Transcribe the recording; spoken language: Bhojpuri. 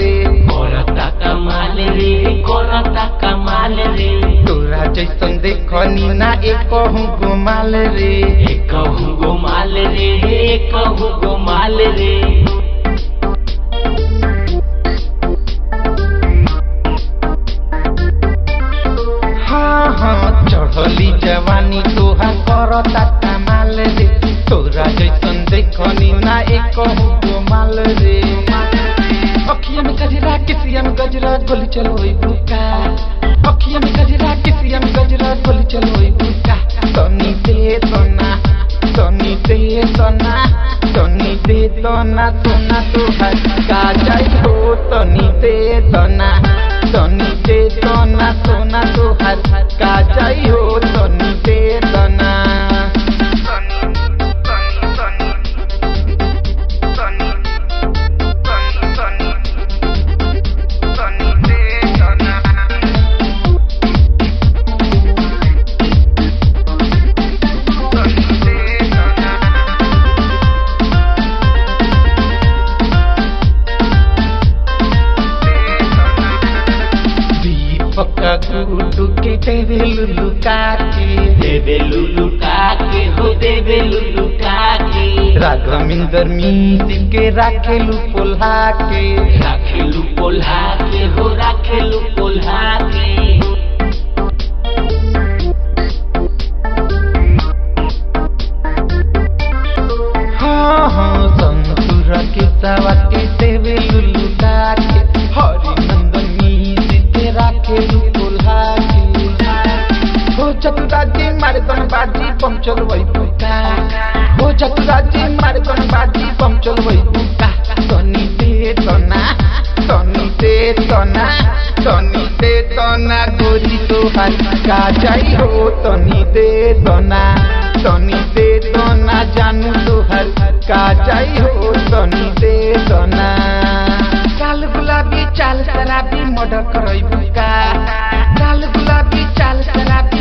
रे करता कमाल रे करता कमाल रे तोरा जैसन देखनी ना एक गुमाल रे एक गोमाल रे एक गोमाल रे हाँ हाँ चढ़ली जवानी तोहा करता कमाल रे तोरा जैसन देखनी ना एक गुमाल रे अखिया में गजरा किसिया में गजरा गोली चलो बुका अखिया में गजरा किसिया में गजरा गोली चलो बुका तनी दे तना तनी दे तना तनी दे तना सोना तो का जाई हो तनी दे तना तनी दे तना सोना तो का जाई हो तनी दे तना तनी तनी तनी तनी तनी तनी तनी दे तना तनी दे तना दीपक गुडू के तेरे लुलु काके देवे लुलु काके हो देवे लुलु काके राघविंदर मीत के राखेलु पोल्हा के राखेलु पोल्हा के हो राखेलु पोल्हा के हाँ हाँ संतुर के सवाके तेरे लुलु काके हरिनंदन मीत के राखेलु पोल्हा के हो चतुराजी मारे बन बाजी पंचल वही पुका हो चतुराजी मारे बन बाजी पंचल वही पुका तनी दे तना तनी दे तना तनी दे तना गोरी तो का जाई हो तनी दे तना तनी दे तना जानू तो का जाई हो तनी दे तना काल गुलाबी चाल शराबी मर्डर करई बुका काल गुलाबी चाल शराबी